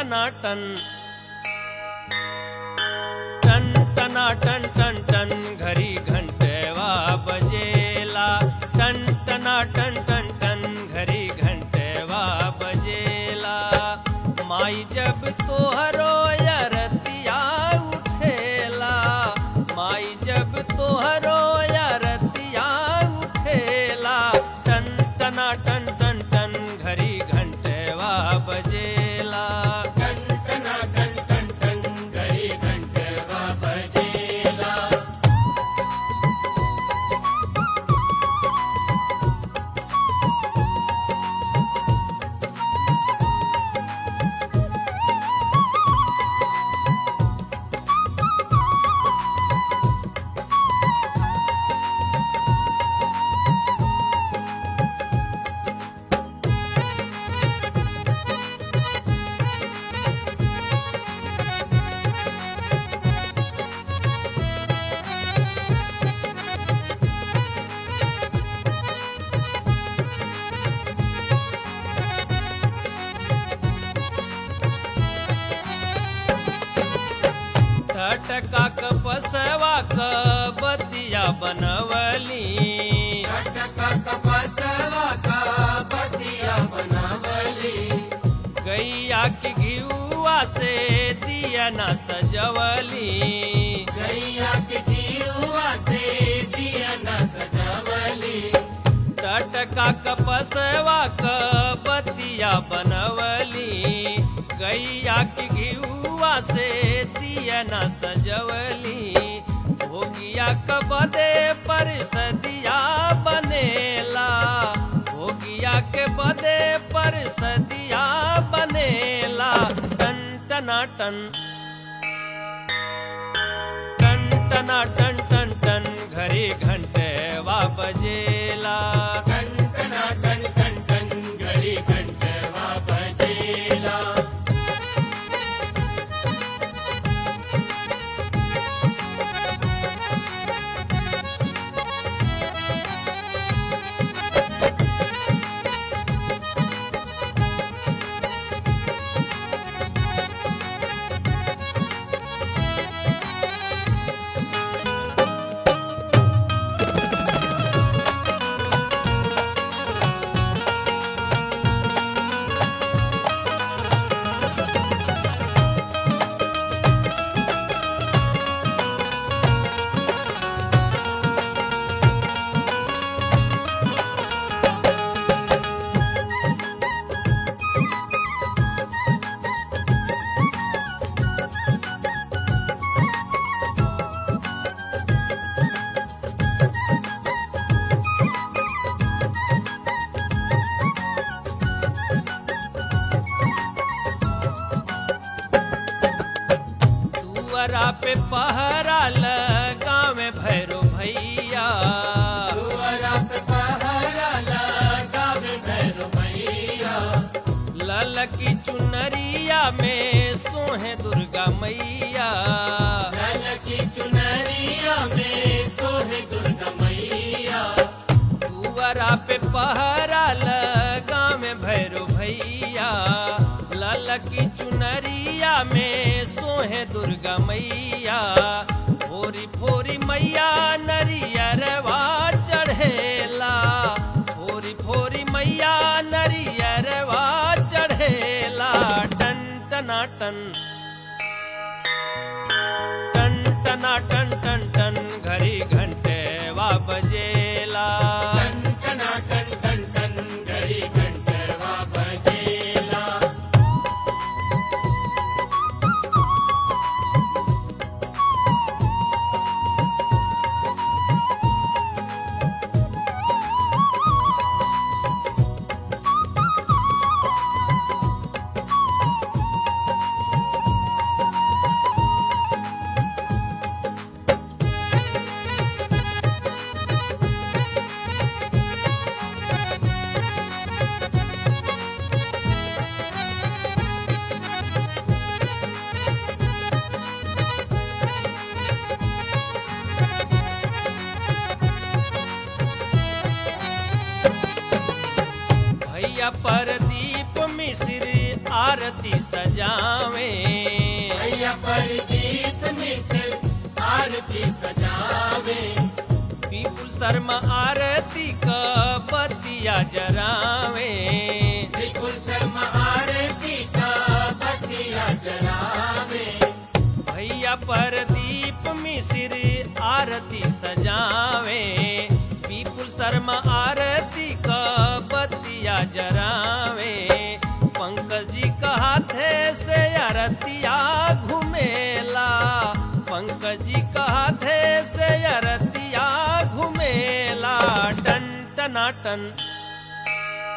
टनाटन टन टना टन टन टन घरी घंटेवा बजेला टन टना टन टन टन घरी घंटेवा बजेला माई जब तोहरो यरतिया उठेला माई जब तोहरो यरतिया उठेला टन टना टन टन टन घरी घंटेवा बजेला टन टना टन टन टन घड़ी घंटेवा बजेला ठटका क पसवा क बतिया बनवली टटका कपसवा का बतिया बनावली गैया की घियुआ से दिया न सजवली गैया के जीवा से दिया न सजावली टटका क पसवा क बतिया बनवली गैया की घियुआ से दिया न सजवली भोगिया क बदे पर सदिया बनेला भोगिया के बदे पर सदिया बनेला टन टना टन टन टना टन टन टन घड़ी घंटे वा बजेला टन टना टन टन टन घड़ी घंटेवा बजेला दुअरा पे पहरा लगा में भैरो भैया दुआरा पे पहरा लगावे भैरो भैया लल की चुनरिया में सोहे दुर्गा मैया जल की चुनरिया में सोहे दुर्गा मैया दुअरा पे पहरा लगा में भैरो भैया लल की चुनरिया में सोहे दुर्गा मैया भोरी भोरी मैया नरियरवा चढ़ेला भोरी भोरी मैया नरियरवा चढ़ेला टन टना टन टन टना टन टन टन घड़ी घंटे वा बजेला टन टना टन टन टन घड़ी घंटेवा बजेला सजावे भैया प्रदीप मिश्र आरती सजावे पीपुल शर्मा आरती का बतिया जरावे विपुल शर्मा आरती का बतिया जलावे भैया परदीप मिश्र आरती सजावे पीपुल शर्मा आरती का बतिया जरावे पंकज जी का हाथे से अरतिया घुमेला पंकज जी का हाथे से अरतिया घुमेला टन टना टन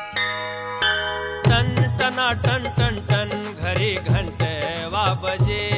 टन टना टन टन टन घड़ी घंटे वा बजे